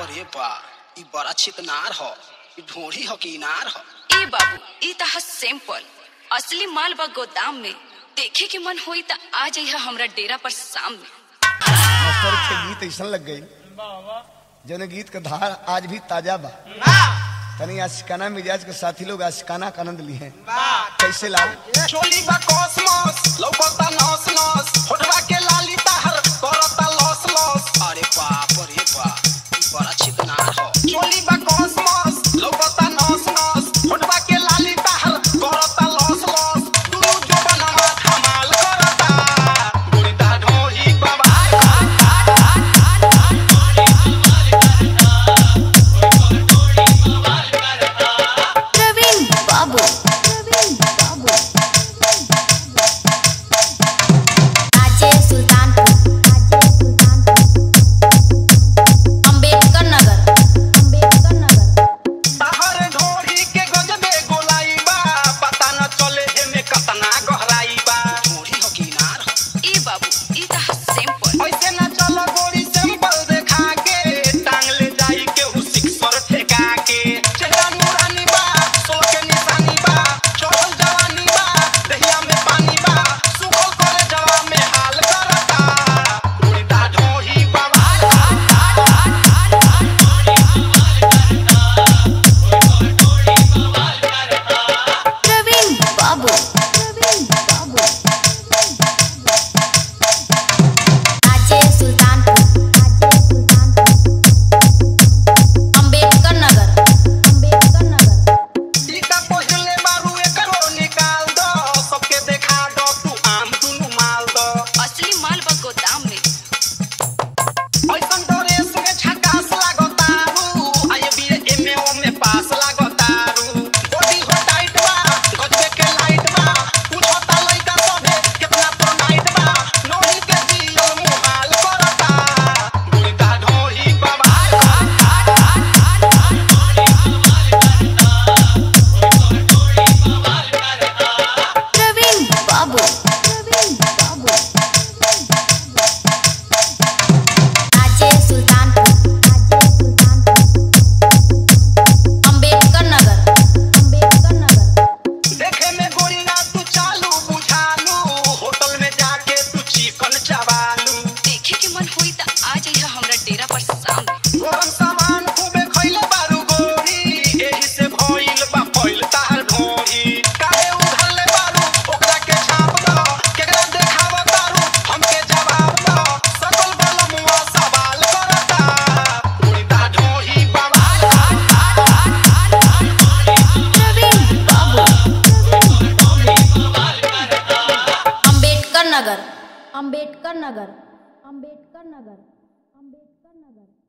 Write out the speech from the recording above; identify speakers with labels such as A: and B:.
A: रे बा ई बड़ा चिकनार ह ई ढोढ़ी ह कि इनार ह
B: ए बाबू ई त ह सैंपल असली माल बा गोदाम में देखे के मन होई त आ जाइहा हमरा डेरा पर शाम में
C: मास्टर के गीत ऐसा लग गई जन गीत का धार आज भी ताजा बा तनी आशिकाना मिजाज के साथी लोग आशिकाना का आनंद लिए हैं कैसे लाल
A: चोली बा कॉस्मोस लौकता नस नस होठवा के लाली ताहर करता लॉस लॉस अरे बाप रे बा ई बड़ा चिकनार ह चोली बा कॉस्मोस लौकता नस नस होठवा के लाली ताहर करता लॉस लॉस दुनु जो बनवा धमाल करता गोरिता ढोही बाबा
D: प्रवीण बाबू प्रवीण बाबू आजे सुल्तानपुर आजे सुल्तानपुर अंबेडकर नगर अंबेडकर नगर
A: ताहर ढोढ़ी के गजबे गोलाई बा पता न चले एमे कतना गहराई बा ढोढ़ी हो कि इनार ह
B: ए बाबू ई त ह सैंपल
A: ऐसे न चल गोरी सैंपल देखा के टांग ले जाई के हु सिक्सर ठेका के चेहरा नूरानी बा सोल के निशानी बा चढ़ल जवानी बा दहिया में पानी बा सुखल करे जवा में हाल करता उल्टा ढोही बाबा
D: प्रवीण बाबू प्रवीण बाबू आजे सुल्तानपुर आजे सुल्तानपुर अंबेडकर नगर अंबेडकर नगर
A: टीका पहिले बारू एकरो निकाल दो सबके देखा दो तू आम दुनु माल दो
B: असली माल बा गोदाम में
A: ऐसन ड्रेस में झकास लागतारू आये बीए एमए ओ में पास लागतारू बॉडी हो टाइट बा गजबे के लाइट बा पूछता लइका सभे कितना तो नाइट बा नोही के जियो मुहाल करता गुलता ढोही बाबा
D: प्रवीण बाबू प्रवीण बाबू आजे सुल्तानपुर आजे सुल्तानपुर अंबेडकर नगर अंबेडकर नगर
A: देखे में गोरिया तू चालू बुझालू होटल में जाके तू चिकन चबालू
B: देखे के मन होई त आ जाइहा हमरा डेरा पर शाम में
A: गरम सामान खूबे खइले बारू गोरी एही से भइल बा फइल तार ढोरी काहे उधरले बारू ओकरा के छाप दो केकरा देखाव तारू हमके जवाब दो सकल बलमुआ सवाल करता उड़ता ढोही बाबा
D: प्रवीण बाबू अंबेडकर नगर अंबेडकर नगर अंबेडकर नगर अंबेडकर नगर